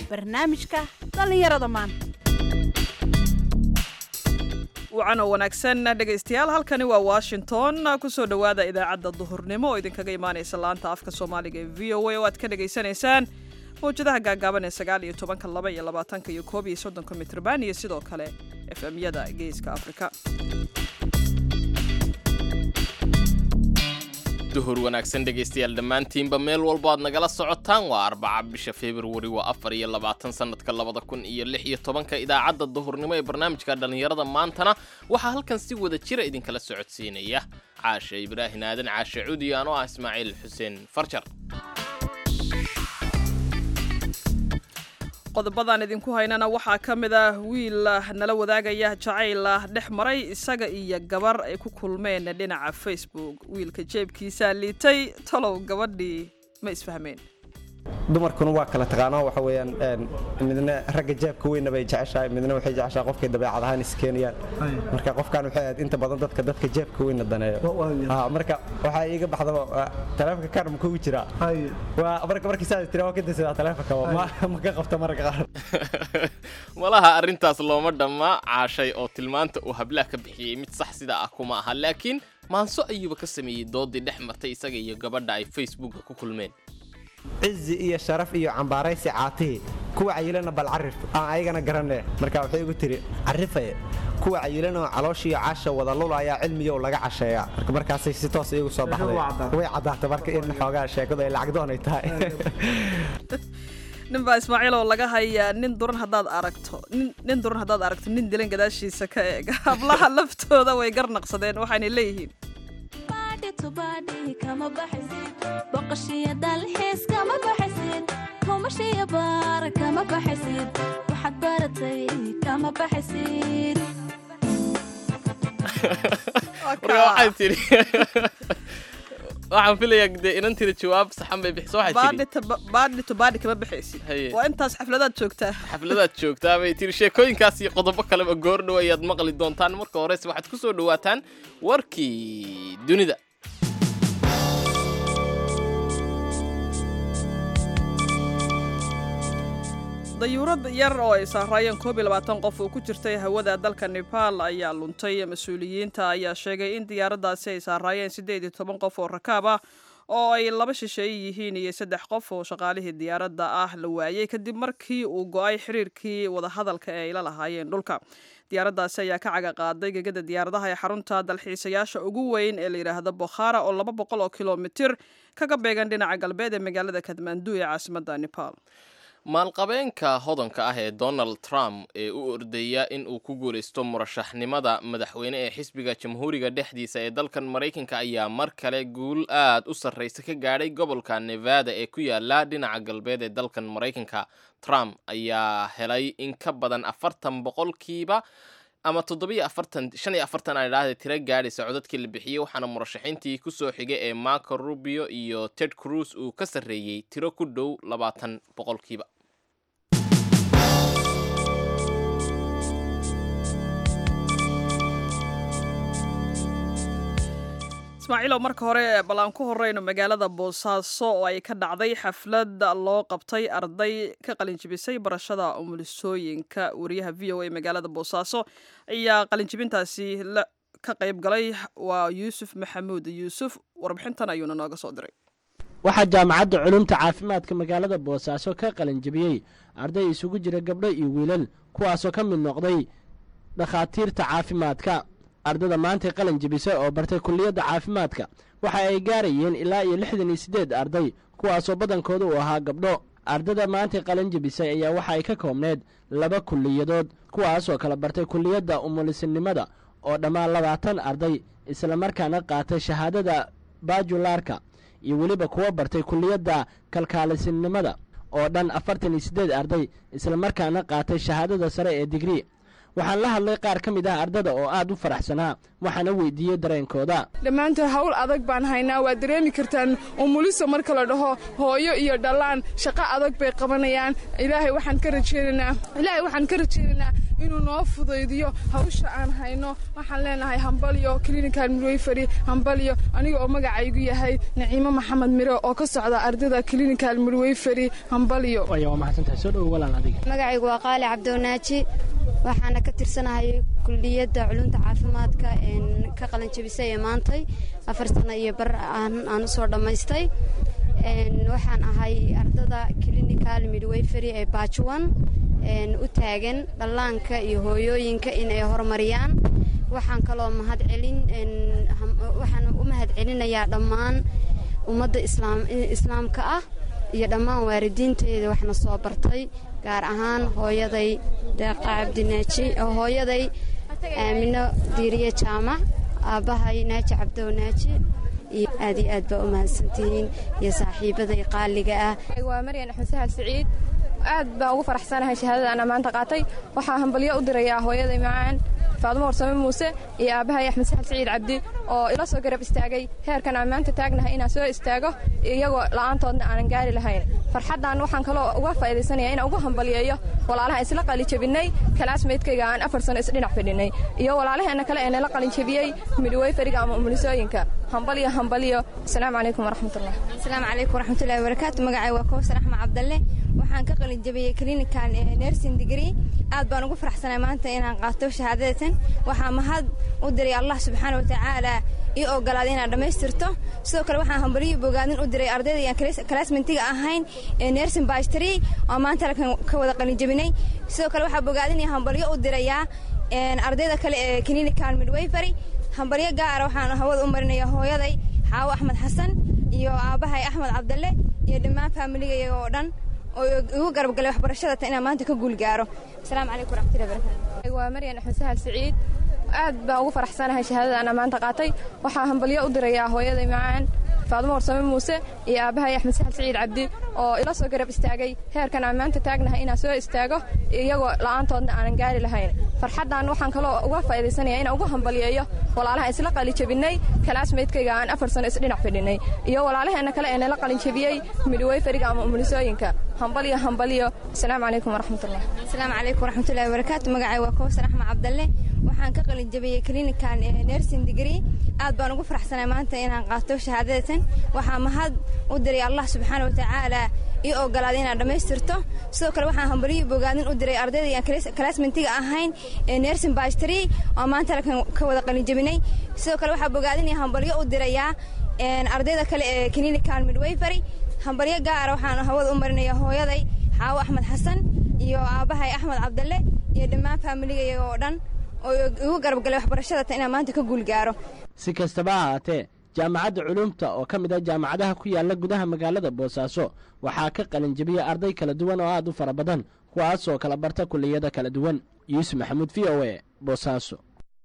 barnaamijka dhallinyarada maanta wacan oo wanaagsan dhegaystayaal halkani waa washington kusoo dhowaada idaacadda duhurnimo oo idinkaga imaanaysa laanta afka soomaaliga ee v o a oo aad ka dhagaysanaysaan mawjadaha gaagaaban ee sagaal iyo tobanka laba iyo labaatanka iyo koob iyo soddonka mitrban iyo sidoo kale f m-yada geeska afrika duhur wanaagsan dhegaystayaal dhammaantiinba meel walbo aad nagala socotaan waa arbaca bisha februari waa afar iyo labaatan sanadka labada kun iyo lix iyo tobanka idaacadda duhurnimo ee barnaamijka dhallinyarada maantana waxaa halkan si wada jira idinkala socodsiinaya caashe ibraahin aadan caashe cudi anoo ah ismaaciil xuseen farjar qodobadan idinku haynana waxaa ka mid ah wiil nala wadaagaya jacayl dhex maray isaga iyo gabar ay ku kulmeen dhinaca facebook wiilka jeebkiisaa liitay talow gabadhii ma isfahmeen dumarkuna waa kala taqaano waxa weeyaan midna ragga jeebka weynna bay jeceshahay midna waxay jeceshahay qofkay dabeecad ahaan iskeenayaan marka qofkan waxay ahayd inta badan dadka dadka jeebka weynna daneeyo marka waxaa iiga baxdaba taleefonka kaar ma kugu jiraa waa marka markii saa tira waa ka daysadaa taleefonka ma ka qabta marka qaar malaha arrintaas looma dhamma caashay oo tilmaanta uu hablaha ka bixiyey mid sax sida ah kuma aha laakiin maanso ayuuba ka sameeyey doodii dhex martay isaga iyo gabadha ay facebooka ku kulmeen cizi iyo sharaf iyo cambaaraysi caatihii kuwa cayilana bal carif aan ayagana garanne marka waxay igu tiri carifaye kuwa cayilanoo calooshiiyo caasha wada lulayaa cilmiyow laga casheeyaa marka markaasay si toos iyagu soo baxday way caddaatay marka in xoogaa sheekadu ay lacagdoon ay tahay nin baa ismaaciil oo laga hayaa nin duran haddaad aragto nin duran haddaad aragto nin dilan gadaashiisa ka eeg hablaha laftooda way garnaqsadeen waxaanay leeyihiin kama baxaysid boqoshiyo dalxiis kama baxaysid kumashiyo baar kama baxaysid waxaad baratay kama baxaysid marka waxay tidhi waxaan filayaa dee inantiida jawaab saxan bay bixiso waxay tidhi baadhi to baadhi kama baxaysid Haye. waa intaas xafladaad joogtaa xafladaad joogtaa bay tidhi sheekooyinkaas iyo qodobo kaleba goordhow ayaad maqli doontaan marka horese waxaad ku soo dhowaataan warkii dunida dayuurad yar oo ay saaraayeen koob iyo labaatan qof oo ku jirtay hawada dalka nebaal ayaa luntay mas-uuliyiinta ayaa sheegay in diyaaraddaasi ay saaraayeen siddeed iyo toban qof oo rakaab ah oo ay laba shisheeye yihiin iyo saddex qof oo shaqaalihii diyaaradda ah la waayey kadib markii uu go-ay xiriirkii wadahadalka ee ay la lahaayeen dhulka diyaaraddaasi ayaa ka caga qaaday gegada diyaaradaha ee xarunta dalxiisayaasha ugu weyn ee la yidhaahdo bokhara oo laba boqol oo kilomitir kaga beegan dhinaca galbeed ee magaalada kadmandu ee caasimadda nebaal maalqabeenka hodanka ah ee donald trump ee u ordaya in uu ku guulaysto murashaxnimada madaxweyne ee xisbiga jamhuuriga dhexdiisa ee dalkan maraykanka ayaa mar kale guul aad u sarraysa ka gaadhay gobolka nevada ee ku yaala dhinaca galbeed ee dalkan maraykanka trump ayaa helay in ka badan afartan boqolkiiba ama toddobiyo afartan shan iyo afartan aan idhaahda tiro gaadhaysa codadkii la bixiyey waxaana murashaxiintii kusoo xigay ee marco rubio iyo ted cruz uu ka sarreeyey tiro ku dhow labaatan boqolkiiba ismaaciilow marka hore bal aan ku horeyno magaalada boosaaso oo ay ka dhacday xaflad loo qabtay arday ka qalinjibisay barashada umulisooyinka wariyaha v o a magaalada boosaaso ayaa qalinjibintaasi ka qayb galay waa yuusuf maxamuud yuusuf warbixintan ayuuna nooga soo diray waxaa jaamacadda culumta caafimaadka magaalada boosaaso ka qalinjibiyey arday isugu jira gabdho iyo wiilal kuwaasoo ka mid noqday dhakhaatiirta caafimaadka ardada maantay qalin jibisay oo bartay kulliyadda caafimaadka waxa ay gaarayeen ilaa iyo lixdan iyo siddeed arday kuwaasoo badankooda uu ahaa gabdho ardada maantay qalin jibisay ayaa waxa ay ka koobneyd laba kulliyadood kuwaasoo kala bartay kulliyadda umulisinimada oo dhammaan labaatan arday islamarkaana qaatay shahaadada bajulaarka iyo weliba kuwa bartay kulliyadda kalkaalisinimada oo dhan afartan iyo siddeed arday islamarkaana qaatay shahaadada sare ee digrii waxaan la hadlay qaar ka mid ah ardada oo aad u faraxsanaa waxaana weydiiyey dareenkooda dhammaantood hawl adag baan haynaa waad dareemi kartaan umuliso marka la dhaho hooyo iyo dhallaan shaqo adag bay qabanayaan ilaahay waxaan ka rajeynaynaa ilaahay waxaan ka rajeynaynaa inuu noo fudaydiyo hawsha aan hayno waxaan leenahay hambalyo clinical midwayfary hambalyo aniga oo magacaygu yahay naciimo maxamed miro oo ka socda ardayda clinical midwayfary hambalyo waaya waa mahadsantahay soo dhowo walaal adiga magacaygu waa qaali cabdiwanaaji waxaana ka tirsanahay kulliyadda culunta caafimaadka een ka qalin jabisay ee maantay afar sano iyo bar aan aan usoo dhammaystay een waxaan ahay ardada clinical midwayfary ee baajuwan een u taagan dhallaanka iyo hooyooyinka in ay horumariyaan waxaan kaloo mahad celin een ham- waxaan u mahad celinayaa dhammaan ummadda islaam islaamka ah iyo dhammaan waalidiinteeda waxna soo bartay gaar ahaan hooyaday deeqa cabdinaaji oo hooyaday aamino diiriye jaamac aabbahay naaji cabdow naaji iyo aad iyo aad baa u mahadsantihiin iyo saaxiibaday qaaliga ah waa maryan axmed sahal siciid aad baan ugu faraxsanahay shahaadada ana maanta qaatay waxaa hambalyo u dirayaa hooyaday macaan faadumo warsame muuse iyo aabbahay axmed sahal siciid cabdi oo ila soo garab istaagay heerkan aan maanta taagnahay inaan soo istaago iyagoo la'aantoodna aanan gaari lahayn farxaddan waxaan kaloo uga faa'iidaysanaya inaan ugu hambalyeeyo walaalaha isla qalinjabinnay kalaasmeydkayga aan afar sano isdhinac fadhinay iyo walaalaheenna kale ee nala qalinjabiyey midwayfariga ama umulisooyinka hambalyo hambalyo asalaamu calaykum waraxmatullah asalaamu calaykum waraxmatullahi wabarakaatu magacay waa kowsar axmed cabdalle waxaan ka qalin jabiyey clinical nursing degree aad baan ugu faraxsanay maanta inaan qaato shahaadadatan waxaa mahad u diray allah subxaana watacaala ii ogolaaday inaan dhammaystirto sidoo kale waxaan hambalyo bogaadin u diray ardayda aan kalaasmentiga ahayn ee nursing bachelor oo maanta halkan ka wada qalin jabinay sidoo kale waxaa bogaadin iyo hambalyo u dirayaa een, ardayda kale ee clinical midwayfary hambalyo gaara waxaan hawada u marinaya hooyaday xaawo axmed xasan iyo aabbahay axmed cabdalle iyo dhammaan faamiligayga oo dhan oo igu garab galay waxbarashada tan inaan maanta ka guul gaaro asalaamu calaykum waraxmatullahi wabarakatu waa maryan axmed sahal siciid aad baan ugu faraxsanahay shahaadada ana maanta qaatay waxaa hambalyo u dirayaa hooyaday macaan faadumo warsame muuse iyo aabbahay axmed sahal siciid cabdi oo ila soo garab istaagay heerkan aan maanta taagnahay inaan soo istaago iyagoo la'aantoodna aanan gaari lahayn farxaddan waxaan kaloo uga faa'iidaysanaya inaan ugu hambalyeeyo walaalaha isla qalinjabinnay kalaasmeydkayga aan afar sano isdhinac fadhinay iyo walaalaheenna kale ee nala qalinjabiyey midwayfariga ama umulisooyinka hambalyo hambalyo asalaamu calaykum waraxmatullah asalaamu calaykum waraxmatullahi wabarakaatu magacay waa kowsar axmed cabdalle waxaan ka qalin jabiyey clinical nursing degree aad baan ugu faraxsanay maanta inaan qaato shahaadadatan waxaa mahad u diray allah subxaana watacaala ii ogolaaday inaan dhammaystirto sidoo kale waxaan hambalyo bogaadin u diray ardayda aan kalaasmentiga ahayn ee nursing bachelor oo maanta halkan ka wada qalin jabinay sidoo kale waxaa bogaadin iyo hambalyo u dirayaa een, ardayda kale ee clinical midwayfary hambalyo gaara waxaan hawada u marinaya hooyaday xaawo axmed xasan iyo aabbahay axmed cabdalle iyo dhammaan faamiligayga oo dhan oo igu garab galay waxbarashada tan inaan maanta ka guul gaaro si kastaba ha ahaatee jaamacadda culumta oo ka mid ah jaamacadaha ku yaalla gudaha magaalada boosaaso waxaa ka qalin jebiyey arday kala duwan oo aad u fara badan kuwaasoo kala barta kulliyada kala duwan yuusuf maxamuud v o e boosaaso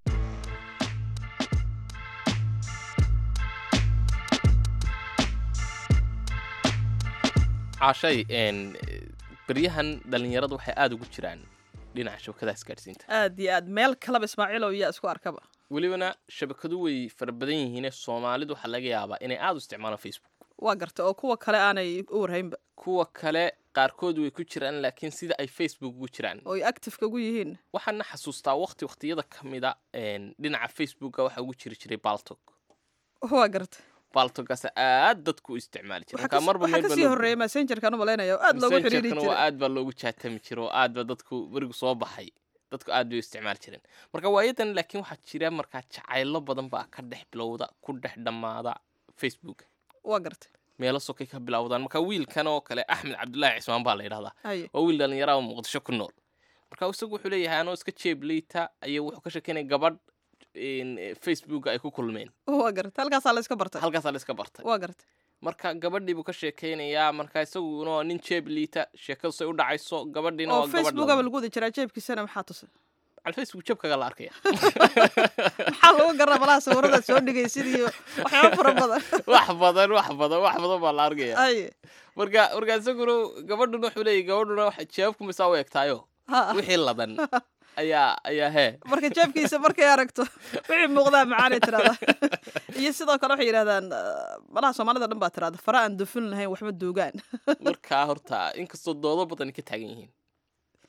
cashay een, beryahan dhallinyaradu waxay aada ugu jiraan dhinaca shabakadaha isgaadhsiinta aad iyo aad meel kaleba ismaaciilow yaa isku arkaba welibana shabakadu way fara badan yihiine soomaalidu waxaa laga yaabaa inay aada u isticmaalaan facebook waa garta oo kuwa kale aanay u warhaynba kuwa kale qaarkood way ku jiraan laakiin sida ay facebook ugu jiraan oo ay actifeka ugu yihiin waxaana xasuustaa waqti waqtiyada ka mida een, dhinaca facebooka waxaa ugu jiri jiray baltog waa garta baltogaas aad dadku u isticmaali jiray waxaa marka marba kas- meel waxaa baa kasii loo- horreeya messengerkan u malaynaya oo aad loogu xiriiri Messengerkana waa jiray aad baa loogu jaatami jiro oo aad ba dadku berigu soo baxay dadku aad bay u isticmaali jireen marka waayadan laakiin waxaa jira markaa jacaylo badan baa ka dhex bilowda ku dhex dhammaada facebook waa garta meelo sokay ka bilowdaan marka wiilkan oo kale axmed cabdulaahi cismaan baa la yidhahdaa haye waa wiil dhallinyara oo muqdisho ku nool marka isagu wuxuu leeyahay anoo iska jeeb liita ayuu wuxuu ka sheekeynaya gabadh in, eh, facebook ay ku kulmeen waa garta halkaasaa la iska bartay halkaasaa la iska bartay waa garta marka gabadhii buu ka sheekeynayaa marka isaguna waa nin jeeb liita sheekadu say u dhacayso gabadhiina oo waa gabadh facebookaba laba. lagu wada jiraa jeebkiisana maxaa tusay al facebook jeebkaga la arkaya maxaa lagu garaa malaha sawirada soo dhigaysid iyo waxyaaba fara badan wax badan wax badan wax badan baa la arkaya haye marka marka isaguna gabadhuna wuxuu leeyahy gabadhuna wax jeebku misaa u egtaayo ha wixii ladan ayaa ayaa hee marka jeebkiisa markay aragto wixii muuqdaa macaanay tirahdaa iyo sidoo kale waxay yidhahdaan ah, malaha soomaalida dhan baa tirahda fara aan dufin lahayn waxma duugaan markaa horta inkastoo doodo badan ka taagan yihiin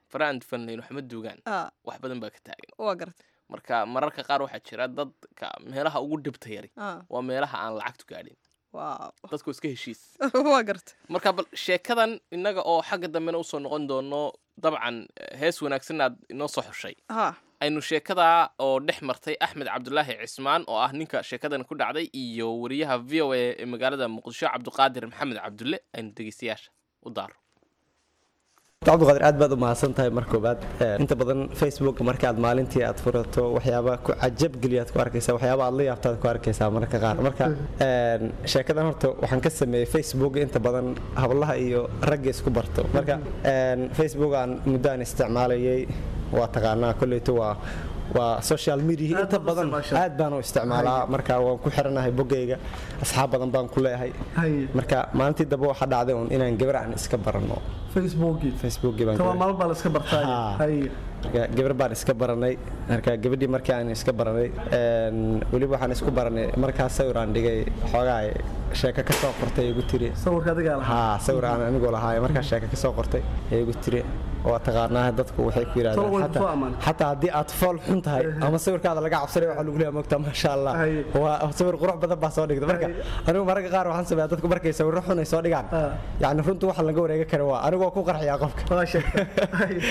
faraan fanlayn waxma duugaan Ah, wax badan baa ka taagan waa gartay marka mararka qaar waxaa jira dadka meelaha ugu dhibta yari Ah, waa meelaha aan lacagtu gaadhin waa dadku iska heshiis waa gartay marka bal sheekadan innaga oo xagga dambena usoo noqon doono dabcan eh, hees wanaagsan aad inoo soo xushay ha aynu sheekadaa oo dhex martay axmed cabdulaahi cismaan oo ah ninka sheekadan ku dhacday iyo wariyaha v o a ee magaalada muqdisho cabdiqaadir maxamed cabdulle aynu dhegeystayaasha u daaro cabdiqaadir aad baad u mahadsan tahay mar koobaad inta badan facebook marka aad maalintii aad furato waxyaaba ku cajab geliyaad ku arkaysaa waxyaaba aad la yaabtaad ku arkaysaa mararka qaar marka een, sheekadan horta waxaan ka sameeyey facebook inta badan hablaha iyo ragga isku barto marka een, facebook aan muddo aan isticmaalayay waa taqaanaa kolleyto waa waa social media Aad inta baad u badan isticmaashaa. aad baan u isticmaalaa marka waan ku xiranahay boggayga asxaab badan baan ku leeyahay Haye. marka maalintii dambe waxaa dhacday un inaan gabar aan iska barano facebookii facebookii baan taba gabar- maalin baa la iska bartaa Haa. haye marka gabar baan iska baranay marka gabadhii markii aan iska baranay een, weliba waxaan isku baranay markaas sawir aan dhigay xoogaa sheeko ka soo qortay igu tiri sawirka adigaa lahaa haa sawir aan anigoo lahaay markaa sheeko ka soo qortay ee igu tiri waa taqaanaa dadku waxay ku Tolo way yidhahdeen ku soo xataa- ammaan. xataa haddii aad fool xun tahay ama sawirkaada laga cabsanay waxaa lagu leeyahay mogta maasha allah Haye. waa sawir qurux badan baa soo dhigta marka Haye. anigu mararka qaar waxaan sameeyaa dadku markay sawirro xun ay soo dhigaan Ah. yacni runtu waxa laga wareega kara waa anigoo ku qarxiyaa qofka waa sheegta Haye.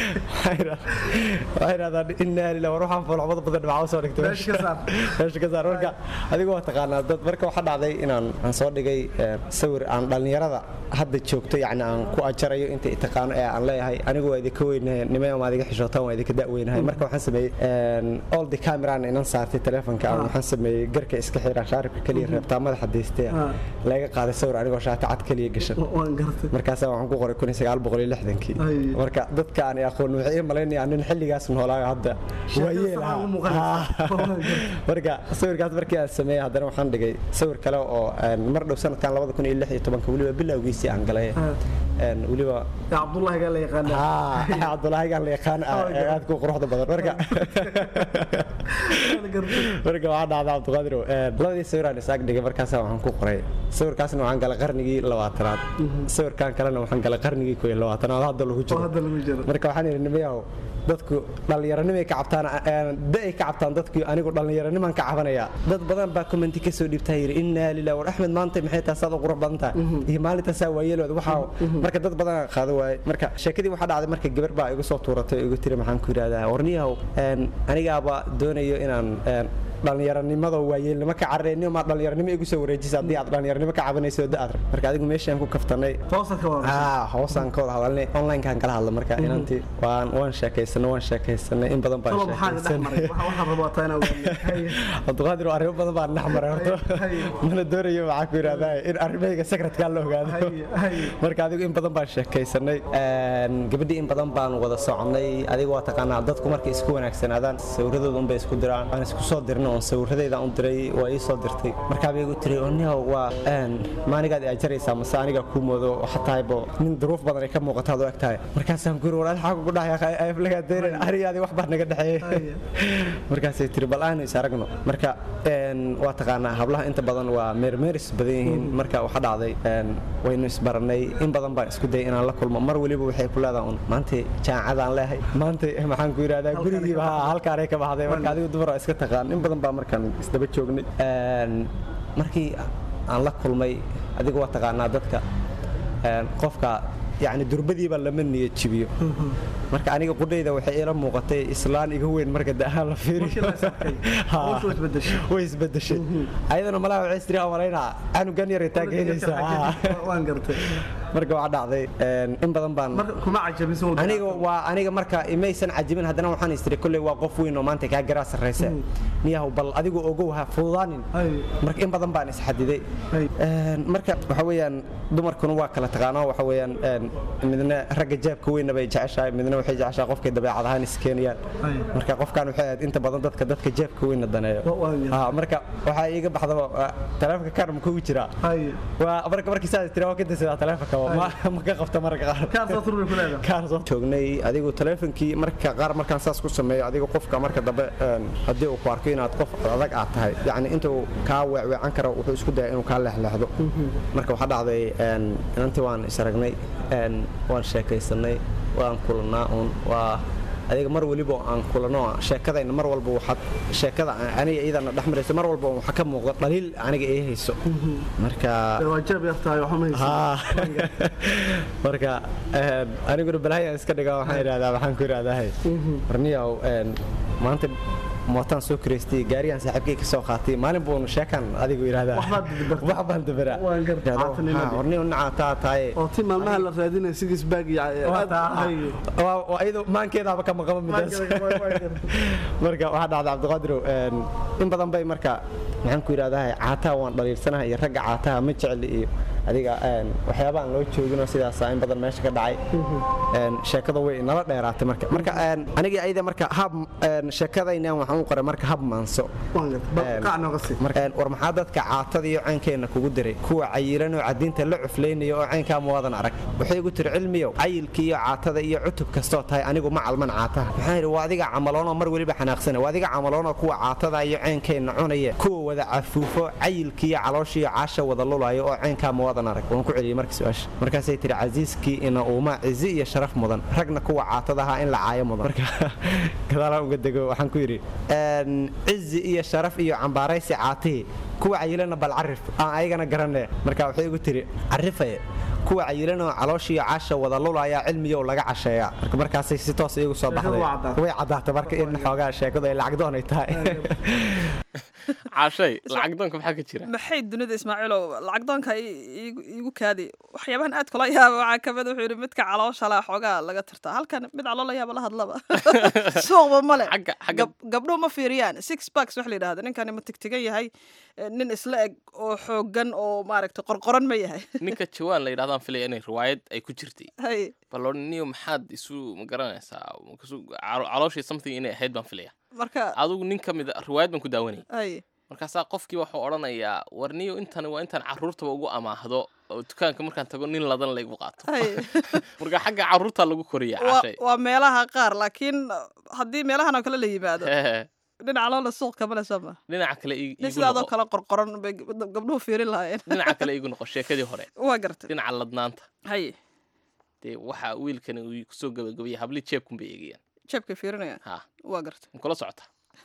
waxay yidhahdaan inaa lilah war waxaan foolxumada badan dhibca usoo dhigtay Meesha ka saar. meesha ka saar marka adigu waa taqaanaa dad marka waxaa dhacday inaan aan soo dhigay eh, sawir aan dhallinyarada hadda joogto yacni aan ku ajarayo inta i taqaano ee aan leeyahay anigu waa idinka weynahay nimay ama adiga xishootaan waa idinka da'weynahay marka waxaan sameeyey all the cameraan inan saartay telefonka aan waxaan sameeyey garka iska xiraa shaaribka keliya reebtaa madaxa daystay Ah. laga qaaday sawir anigoo shaati cad keliya gashan waan gartay markaasaa waxaan ku qoray kun iyo sagaal boqol iyo lixdankii Ay. marka dadka aan aqoon waxay ii malaynayaan nin xilligaas noolaayo hadda Sheekada waa yeel saxan ah. u muuqanaysa. Ah. Waa gartay. marka sawirkaas markii aan sameeyey haddana waxaan dhigay sawir kale oo een, mar dhow sanadkan labada kun iyo lix iyo tobanka weliba bilowgiisii aan galay Ah. Een, weliba yaa cabdullaahi gaa la yaqaana haa cabdulaahigaan la yaqaan ah Oh, ee aad ku quruxda badan marka Waa la gartay. marka waxaa dhacda cabdiqaadirow een, labadii sawir aan isaag dhigay markaasaa waxaan ku qoray sawirkaasna waxaan galay qarnigii labaatanaad sawirkan kalena waxaan galay qarnigii koo iyo labaatanaad hadda lagu oo jiro hadda lagu jiro marka waxaan idhi nimayahow dadku dhallinyaranimay ka cabtaan da-ay ka cabtaan dadku anigu dhallinyaranimaan ka cabanayaa dad badan baa commenti ka soo dhiibtaa yidhi innaa lilah war axmed maanta maxay tahay saad u qurux badan tahay iyo maalintaasaa waayeelooda waxaa marka dad badan aan qaado waaye marka sheekadii waxaa dhacday marka gabar baa igu soo tuuratay oo igu tiri maxaan ku yidhahdaa warniyahow een, anigaaba doonayo inaan een, dhallinyaranimada waayeelnimo ka carareyni maa dhallinyaranimo igu soo wareejisa haddii aad dhallinyaranimo ka cabanayso da aad marka adigu meeshaan ku kaftanay toosa ka wada haa hoosaan ka wada hadalnay onlinekaan kala hadla marka inantii waan waan sheekaysanay waan sheekaysanay in badan baan tolo maxaa dhex maray sheekaysanay Waxa- waxaan rabaa taa inaan ogaano. Haye. cabdiqaadir arrimo badan baan dhex maray horto Haye. mana doonayo waxaa ku yidhahdaa in arrimahayga secretkaa la ogaado Haye, haye. marka adigu in badan baan sheekaysanay Een, gabadhii in badan baan wada soconay adiga waa taqaanaa dadku markay isku wanaagsanaadaan sawiradooda unbay isku diraan waan isku soo dirnay oon sawiradayda u diray waa ii soo dirtay markaa bay igu tiri oniho waa een, maanigaad i ajaraysaa mase aniga kuu moodo waxaa tahaybo nin duruuf badan ay ka muuqataad u eg tahay markaasaan ku yiri walaal xaaga ku dhahay aflagaa deenin arigaadii wax baa naga dhexeeyey markaasay tiri bal aanu is aragno marka een, waa taqaanaa hablaha inta badan waa meermeeris badan yihiin marka waxaa dhacday een, waynu isbaranay in badan baan isku dayay inaan la kulmo mar weliba waxay ku leedahay un maanta jaamacadaan leehay maanta maxaan ku yidhahdaa gurigiiba haa halkaanay ka baxday marka adigu dumar waa iska taqaan in badan baa markaan isdaba joognay Een, markii aan la kulmay adigu waa taqaanaa dadka een, qofka yani durbadiiba lama niyad jibiyo marka aniga qudhayda waxay ila muuqatay islaan iga weyn marka da'ahaan la Markii la is arkay, Ha. hawshu way isbedeshay. way isbedeshay ayadana malaha waxay istiri amalaynaa canugan yar taa keenaysaa Ha. waan gartay marka waxaa dhacday een, in badan baan marka kuma cajabin soo aniga waa aniga marka imaysan cajibin haddana waxaan istiri kolley waa qof weyn oo maanta kaa garaa sarraysa niyahow bal adigu ogow ha fududaanin Ay. marka in badan baan isxadiday Ay. Een, marka waxa weeyaan dumarkuna waa kala taqaanaa waxa weeyaan een, midna ragga jaabka weynna bay jeceshahay midna waxay jeceshahay qofkay dabeecad ahaan iskeenayaan Ay. marka qofkan waxay ahayd inta badan dadka dadka jaabka weynna daneeyo Wa- waa yahay. Ha, marka waxaa iiga baxdaba waa, taleefanka kaar ma kugu jiraa Haye. waa marka markii saas tiri waa ka dasidaa taleefanka ma ma ka qabta marka qaar Kaar soo turmi ku leedahay. kaar soo joognay adigu taleefankii marka qaar markaan saas ku sameeyo adigu qofka marka dambe een, haddii uu ku arko inaad qof adag aad tahay yacni intuu kaa weecweecan karo wuxuu isku daya inuu kaa leexleexdo marka waxaa dhacday een, inantii waan is aragnay een, waan sheekaysanay waan kulannaa uun waa adiga mar weliba oo aan kulano sheekadayna mar walba waxaad sheekada aniga iyadana dhex marayso mar walba waxaa ka muuqda dhaliil aniga ii hayso marka waa jeeb yartahay waxma haysa haa marka een, aniguna balahayaan iska dhigaa waxaan idhahdaa waxaan ku idhahdahay warniyow een, maanta mootaan soo kiraystay gaarigaan saaxiibkay ka soo qaatay maalin buunu sheekan adigu idhahdaa Waxbaad dabartaa. wax baan dabaraa Waan gartaa, caafimaad. warniyow nacaa taa taaye oo ti maalmaha la raadinaya sigis baag iyo aad hay waa iyadu maankeedaaba ka maqaba midaas marka waxaa dhacda cabdiqaadirow een, in badan bay marka maxaan ku yidhahdahay caataha waan dhaliilsanahay iyo ragga caataha ma jecli iyo adiga een, waxyaabahan loo jooginoo sidaasa in badan meesha ka dhacay een, sheekada way nala dheeraatay marka marka een, anigii ayada marka hab een, sheekadaynan waxaan u qoray marka hab maanso waan gartaa bal Een, qac nooga sii marka een, war maxaa dadka caatada iyo caynkeenna kugu diray kuwa cayilan oo cadiinta la cuflaynaya oo caynkaa muwadan arag waxay igu tiri cilmiyow cayilkii iyo caatada iyo cutub kastoo tahay anigu ma calman caataha waxaan yidhi waa adiga camaloonoo mar weliba xanaaqsana waa adiga camaloonoo kuwa caatada iyo caynkeenna cunaya kuwa wada cafuufo cayilkii iyo calooshii iyo caasha wada lulayo oo caynkaa muwadan arag waan ku celiyey marka su-aasha markaasay tiri casiiskii ina uuma cizi iyo sharaf mudan ragna kuwa caatada ahaa in la caayo mudan marka gadaalaan uga dego waxaan ku yidhi een, cizi iyo sharaf iyo cambaaraysi caatihii kuwa cayilana bal carif aan ayagana garanee marka waxay igu tiri carifaye kuwa cayilanoo calooshiiyo caasha wada lulayaa cilmiyow laga casheeyaa marka markaasay si toos iyagu soo baxday waa caddaatay. way caddaatay marka in xoogaa sheekadu ay lacag doonay tahay caashay lacag doonka maxaa ka jira maxay dunida ismaaciilow lacag doonka i- iigu iigu kaadi waxyaabahan aad kula yaaba waxaa kamid wuxuu yidhi midka caloosha leh xoogaa laga tirtaa halkan mid caloola yaaba la hadlaba suuqba male xagga xagga Gab- gabdhuhu ma fiiriyaan six backs wax la yidhahda ninkani ma tigtigan yahay eh, nin isla eg oo xoogan oo maaragtay qorqoran ma yahay ninka jawaan la yidhahdaan filaya inay riwaayad ay ku jirtay hay baloniyo maxaad isu ma garanaysaa Markaasuu calo- calooshii something inay ahayd baan filaya marka adigu nin ka mid a riwaayad baan ku daawanayay hay markaasaa qofkii waxuu odhanayaa warniyo intani waa intaan carruurtaba ugu amaahdo oo dukaanka markaan tago nin ladan laygu qaato hay marka xagga carruurtaa lagu koriya waa cashay waa meelaha qaar laakiin haddii meelahan oo kale la yimaado dhinaca loola suuq kamale sooma dhinaca kale ii- nin iigu sidaadoo noqo kale qorqoran bay gab- gabdhuhu fiirin lahaayeen dhinaca kale iigu noqo sheekadii hore waa gartay dhinaca ladnaanta hay dee waxaa wiilkani uu kusoo gabagabayay hablii jeebkun bay eegayaan jeebkay fiirinayaan ha waa gartay ma kula socota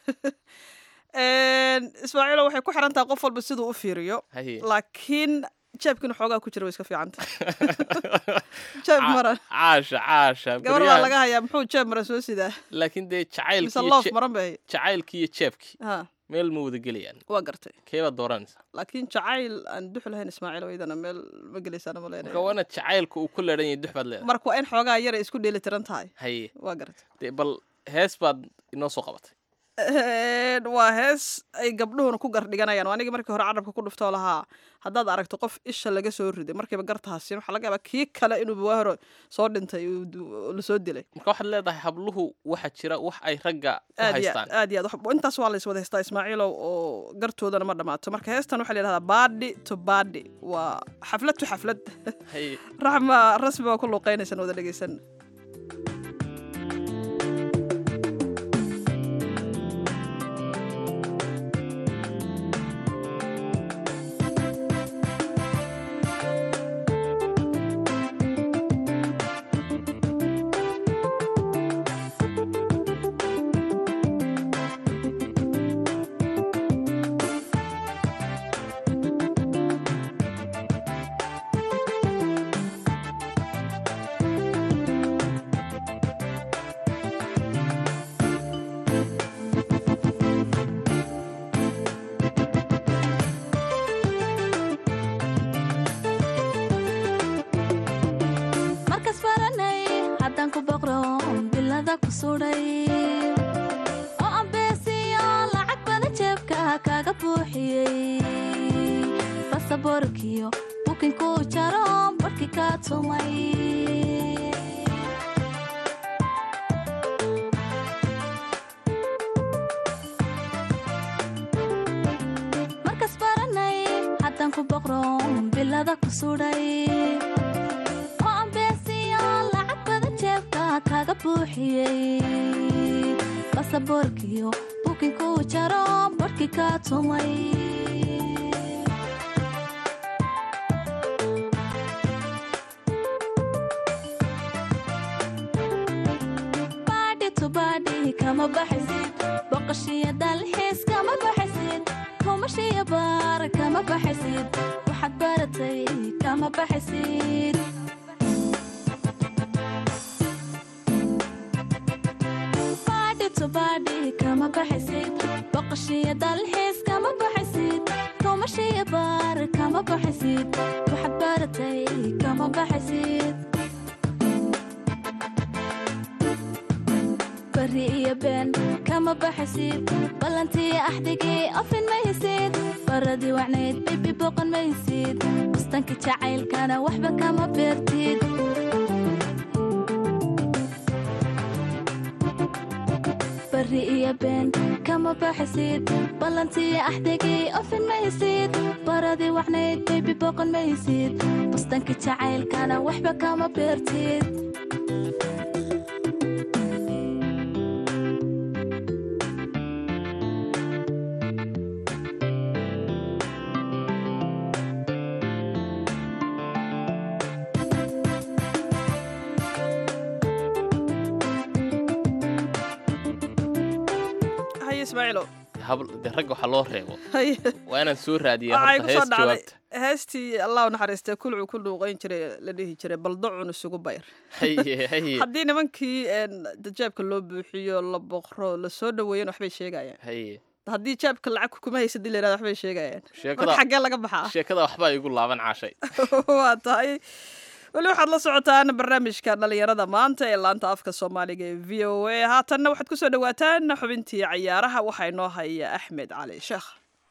ismaaciilo waxay ku xiran tahay qof walba siduu u fiiriyo haye laakiin jeebkiina xoogaa ku jira way iska fiicanta jeeb maran caasha caasha gabar baa baryahan- laga hayaa muxuu jeeb maran soo sidaa laakiin dee mise jacaylkii loof iyo maran bay jacaylkii iyo jeebkii ha meel ma wada gelayaan waa gartay keebaad dooranaysaa laakiin jacayl aan dux lahayn ismaaciil iyadana meel ma gelaysaan ma marka leenahay waana jacaylka uu ku leedhan yahay dux baad leedahay marka waa in xoogaa yara isku dheeli tiran tahay haye waa gartay dee bal hees baad inoo soo qabatay Een, waa hees ay gabdhuhuna ku gardhiganayaan waa anigii markii hore carabka ku dhuftoo lahaa haddaad aragto qof isha laga soo riday markiiba gartahasin waxaa laga yaabaa kii kale inuu waa hore soo dhintay uu du- lasoo dilay marka waxaad leedahay habluhu waxaa jira wax ay ragga ku aad iyo haystaan aad iyo aad wax- intaas waa la iswada haystaa ismaaciilow oo gartoodana ma dhammaato marka heestan waxaa la yidhahdaa baadhi to baadhi waa xaflad to xaflad haye raxma rasmi waa ku luuqaynaysan wada dhegeysan markas baranay haddaan ku boqro bilada ku sudhay oo ambeesiyo lacag badan jeebka kaaga buuxiyey basaboorkiyo bukinkuu jaro barhkii kaa tumay markas baranay haddaan ku boqro bilada ku sudhay oo ambeesiyo lacag badan jeebka kaaga buuxiyey basaboorkiyo bukinkuu jaro barhkii kaa tumay kama baxaysid boqoshiyo dalxiis kama baxaysid kumashiyo baar kama baxaysid waxaad baratay kama baxaysid baadhi to baadhi kama baxaysid boqoshiyo dalxiis kama baxaysid kumashiyo baar kama baxaysid waxaad baratay kama baxaysid bari iyo been kama baxaysid ballantiyo axdigii ofin maysid baradii wacnayd bibi boqon maysid bustanka jacaylkana waxba kama beertid bari iyo been kama baxaysid ballantiyo axdigii ofin maysid baradii wacnayd bibi boqon maysid bustanka jacaylkana waxba kama beertid haye ismaaciilo habl de ragga waxaa loo reebo haye waa inaan soo raadiya waxay horta ku soo hees dhacday jawaabta heestii allah u naxariistay kulcu ku dhuuqayn jiray la dhihi jiray baldacun isugu bayr haye haye haddii nimankii een, jeebka loo buuxiyo la boqro la soo dhaweeyan waxbay sheegayaan haye haddii jeebka lacag kuma haysa dii la yirahdo waxbay sheegayaan sheekada marka xaggee laga baxaa sheekada waxbaa igu laaban caashay waa tahay weli waxaad la socotaan barnaamijka dhalinyarada maanta ee laanta afka soomaaliga ee v o a haatanna waxaad ku soo dhawaataan xubintii cayaaraha waxaa inoo haya axmed cali sheekh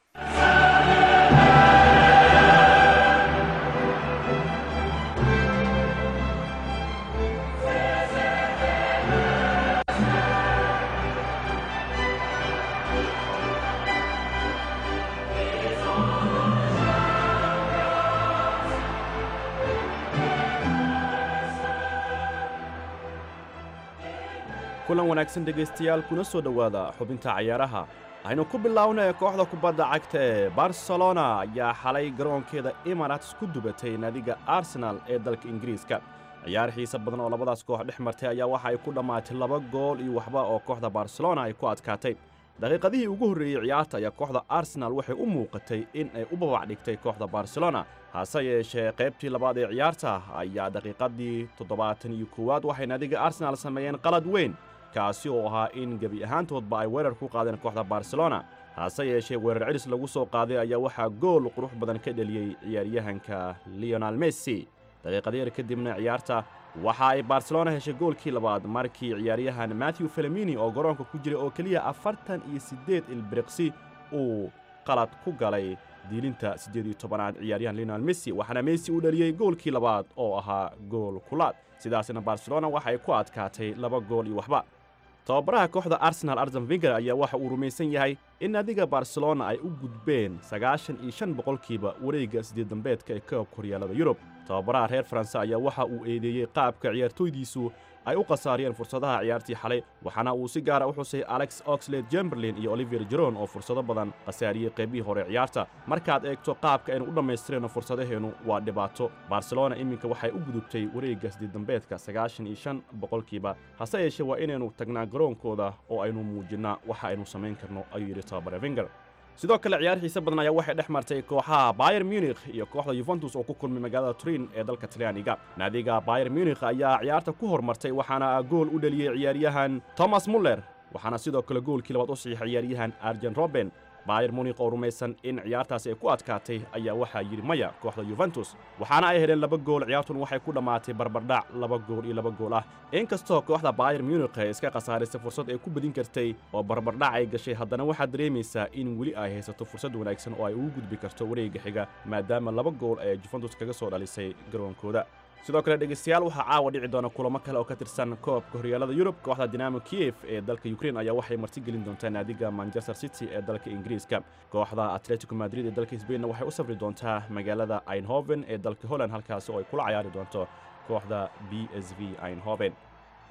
kulan wanaagsan dhegaystayaal kuna soo dhowaada xubinta cayaaraha waxaynu ku bilownay kooxda kubadda cagta ee barcelona ayaa xalay garoonkeeda emirates ku dubatay naadiga arsenal ee dalka ingiriiska ciyaar xiise badan oo labadaas koox dhex martay ayaa waxa ay ku dhammaatay laba gool iyo waxba oo kooxda barcelona ay ku adkaatay daqiiqadihii ugu horreeyey ciyaarta ayaa kooxda arsenal waxay u muuqatay in ay u babac dhigtay kooxda barcelona hase yeeshee qaybtii labaad ee ciyaarta ayaa daqiiqadii toddobaatan iyo koowaad waxay naadiga arsenal sameeyeen qalad weyn kaasi oo ahaa in gebi ahaantoodba ay weerar ku qaadeen kooxda barcelona hase yeeshee weerar celis lagu soo qaaday ayaa waxaa gool qurux badan ka dheliyey ciyaaryahanka leonel messi daqiiqadeer kadibna ciyaarta waxa ay barcelona heshay goolkii labaad markii ciyaaryahan matthew felemini oo garoonka ku jiray oo keliya afartan iyo siddeed ilbiriqsi uu qalad ku galay diilinta siddeed iyo tobanaad ciyaaryahan leonel messi waxaana messi uu dhaliyey goolkii labaad oo ahaa gool kulaad sidaasna barcelona waxa ay ku adkaatay laba gool iyo waxba tababaraha kooxda arsenal arsen vinger ayaa waxa uu rumaysan yahay in naadiga barcelona ay u gudbeen sagaashan iyo shan boqolkiiba wareegga sideed dambeedka ee koobka horyaalada yurub tababaraha reer faranse ayaa waxa uu eedeeyey qaabka ciyaartooydiisu ay u khasaariyeen fursadaha ciyaartii xalay waxaana uu si gaara u xusay alex oxlade jemberlin iyo olivier jeron oo fursado badan khasaariyey qaybihii hore ciyaarta markaad eegto qaabka aynu u dhammaystirayno fursadaheennu waa dhibaato barcelona iminka waxay u gudubtay wareegga sideeddambeedka sagaashan iyo shan boqolkiiba hase yeeshee waa inaynu tagnaa garoonkooda oo aynu muujinnaa waxa aynu samayn karno ayuu yidhi tababare vinger sidoo kale ciyaar xiise badan ayaa waxay dhex martay kooxaha bayer munikh iyo kooxda yuventus oo ku kulmay magaalada turin ee dalka talyaaniga naadiga bayer munikh ayaa ciyaarta ku hormartay waxaana gool u dhaliyey ciyaaryahan thomas muller waxaana sidoo kale goolkii labaad u saxiixay ciyaaryahan arjen roben bayer munikh oo rumaysan in ciyaartaasi ay ku adkaatay ayaa waxaa yidhi maya kooxda yuventus waxaana ay heleen laba gool ciyaartun waxay ku dhammaatay barbardhac laba gool iyo laba gool ah inkastoo kooxda bayer munikh ay iska khasaarisay fursad ay ku badin kartay oo barbardhac ay gashay haddana waxaad dareemaysaa in weli ay haysato fursad wanaagsan oo ay ugu gudbi karto wareegga xiga maadaama laba gool ay juventus kaga soo dhalisay garoonkooda sidoo kale dhegaystayaal waxaa caawa dhici doona kulamo kale oo ka tirsan koobka horyaalada yurub kooxda dinamo kiev ee dalka ukrein ayaa waxay martigelin doontaa naadiga manchester city ee dalka ingiriiska kooxda atletico madrid ee dalka sbainna waxay u safri doontaa magaalada einhoven ee dalka holland halkaasi oo ay kula cayaari doonto kooxda b s v einhoven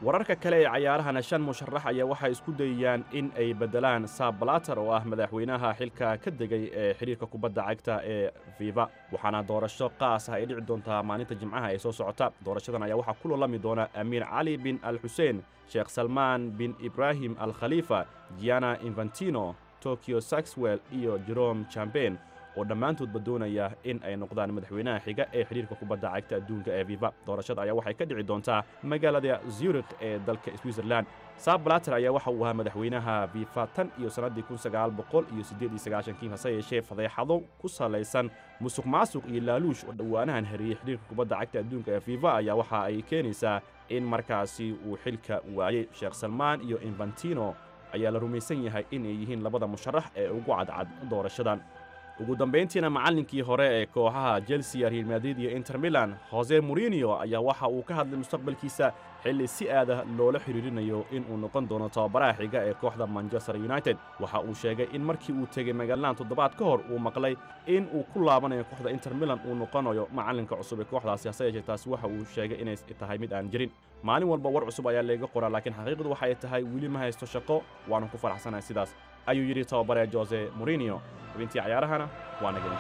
wararka kale ee cayaarahana shan musharax ayaa waxay isku dayayaan in ay beddelaan saab balater oo ah madaxweynaha xilka ka degay ee xidhiirka kubadda cagta ee fifa waxaana doorasho qaas ah ay dhici doontaa maalinta jimcaha ee soo socota doorashadan ayaa waxaa ku lolami doona amiir cali bin al xuseen sheekh salmaan bin ibraahim al khaliifa giana infantino tokyo saxwell iyo jerome chamben oo dhammaantoodba doonaya in ay noqdaan madaxweynaha xiga ee xidhiirka kubadda cagta adduunka ee fifa doorashada ayaa waxay ka dhici doontaa magaalada zurikh ee dalka switzerland saab balater ayaa waxa uu ahaa madaxweynaha fifa tan iyo sannaddii kun sagaal boqol iyo siddeed iyo sagaashankii hase yeeshee fadeexado ku salaysan musuq maasuq iyo laaluush oo dhowaanahan hariyey xidhiirka kubadda cagta adduunka ee fifa ayaa waxa ay keenaysaa in markaasi uu xilka waayey sheekh salmaan iyo infantino ayaa la rumaysan yahay inay yihiin labada musharax ee ugu cadcad doorashadan ugu dambayntiina macallinkii hore ee kooxaha chelsea real madrid iyo inter milan jose morinio ayaa waxa uu ka hadlay mustaqbalkiisa xilli si aada loola xidhiirinayo in uu noqon doono tababaraha xiga ee kooxda manchester united waxa uu sheegay in markii uu tegey magaaladan toddobaad ka hor uu maqlay in uu ku laabanayo kooxda inter milan uu noqonayo macallinka cusub ee kooxdaasi hase yeeshee taasi waxa uu sheegay inay tahay mid aan jirin maalin walba war cusub ayaa layga qoraa laakiin xaqiiqdu waxa ay tahay weli ma haysto shaqo waanu ku faraxsanahay sidaas ayuu yidhi tababare jose morinio xubintii cayaarahana waa naga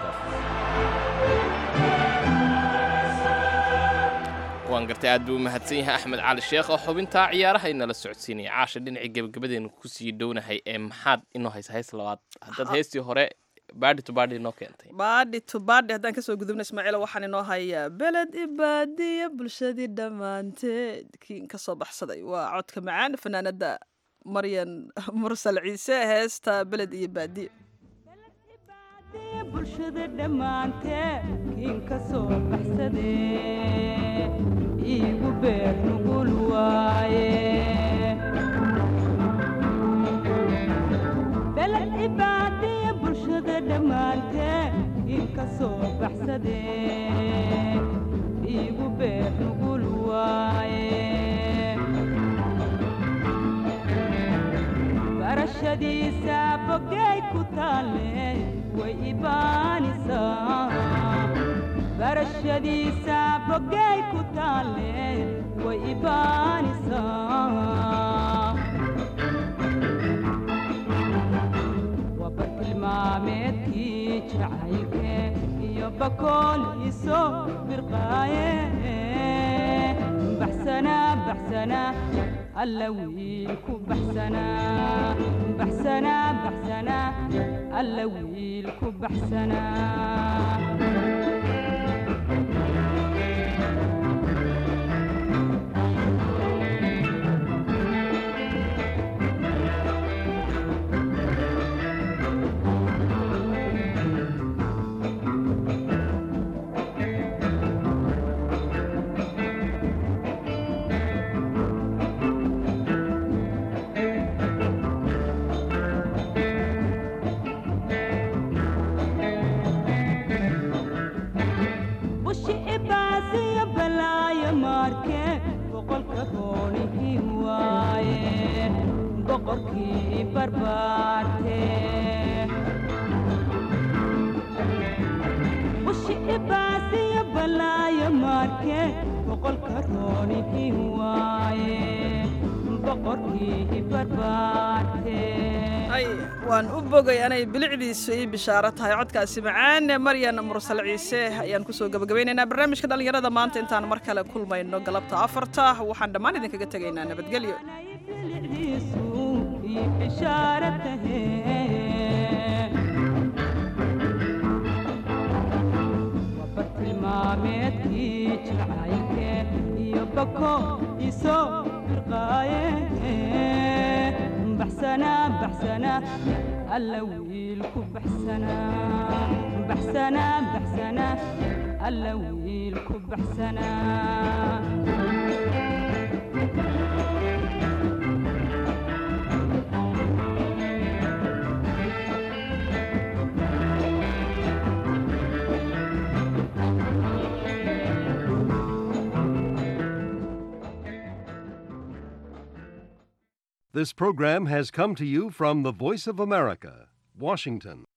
waan gartay aad buu u mahadsan yahay axmed cali sheekh oo xubintaa ciyaaraha inala socodsiinaya caasha dhinacii gebagabadeenu kusii dhownahay ee maxaad inoo haysa hays labaad haddaad heystii hore baadhi to baadhi inoo keentay baadhi to baadhi haddaan kasoo gudubna ismaaciil waxaan inoo hayaa beled ibaadiya bulshadii dhammaanteed kiin ka soo baxsaday waa codka macaan fanaanada maryan mursal ciise heesta beled iyo baadiye bulshada dhammaantee kiin ka soo baxsadee iigu beer nugul waaye beled cibaadiya bulshada dhammaantee kiin ka soo baxsadee iigu beer nugul waaye barashadiisa bogay ku taalle way ibaanisaa barashadiisa bogay ku taalle way ibaanisaa waa bartilmaameedkii jacaylke iyo bakooliiso birqaaye baxsana baxsana alla wiilku baxsana baxsana baxsana alla wiilku baxsana bushi ibaasiya balaayo maarke boqolka roonihii waaye boqorkii barbaarte bushi ibaasiya balaayo maarke boqolka roonihii waaye boqorkii barbaarte ay waan u bogay anay bilicdiisu ii bishaaro tahay codkaasi macaan maryan mursal ciise ayaan kusoo gabagabaynaynaa barnaamijka dhallinyarada maanta intaan mar kale kulmayno galabta afarta waxaan dhammaan idinkaga tegaynaa nabadgelyo bartilmaameedkii jacaylke iyo bako iso firqaaye baxsana baxsana alla wiilku baxsana baxsana baxsana alla wiilku baxsana This program has come to you from the Voice of America, Washington.